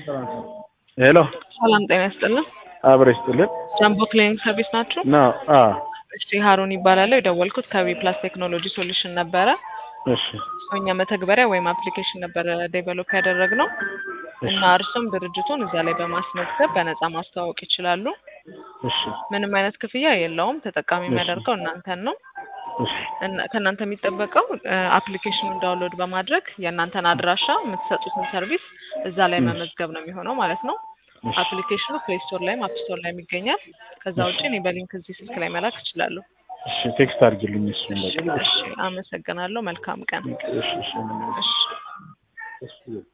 ሄሎ ሰላም ጤና ይስጥልን። አብረ ይስጥልን ጃምቦ ክሊኒክ ሰርቪስ ናችሁ? ነው። አ እሺ ሀሩን ይባላለሁ። የደወልኩት ከቢ ፕላስ ቴክኖሎጂ ሶሉሽን ነበረ። እሺ እኛ መተግበሪያ ወይም አፕሊኬሽን ነበረ ዴቨሎፕ ያደረግነው እና እርሱም ድርጅቱን እዛ ላይ በማስመዝገብ በነፃ ማስተዋወቅ ይችላሉ። እሺ ምንም አይነት ክፍያ የለውም። ተጠቃሚ የሚያደርገው እናንተን ነው። እሺ እና ከእናንተ የሚጠበቀው አፕሊኬሽኑን ዳውንሎድ በማድረግ የእናንተን አድራሻ የምትሰጡትን ሰርቪስ እዛ ላይ መመዝገብ ነው የሚሆነው ማለት ነው። አፕሊኬሽኑ ፕሌይ ስቶር ላይም አፕ ስቶር ላይም ይገኛል። ከዛ ውጭ እኔ በሊንክ እዚህ ስልክ ላይ መላክ እችላለሁ። እሺ ቴክስት አድርግልኝ እሱን በቃ እሺ፣ አመሰግናለሁ። መልካም ቀን። እሺ እሺ እሺ። እሺ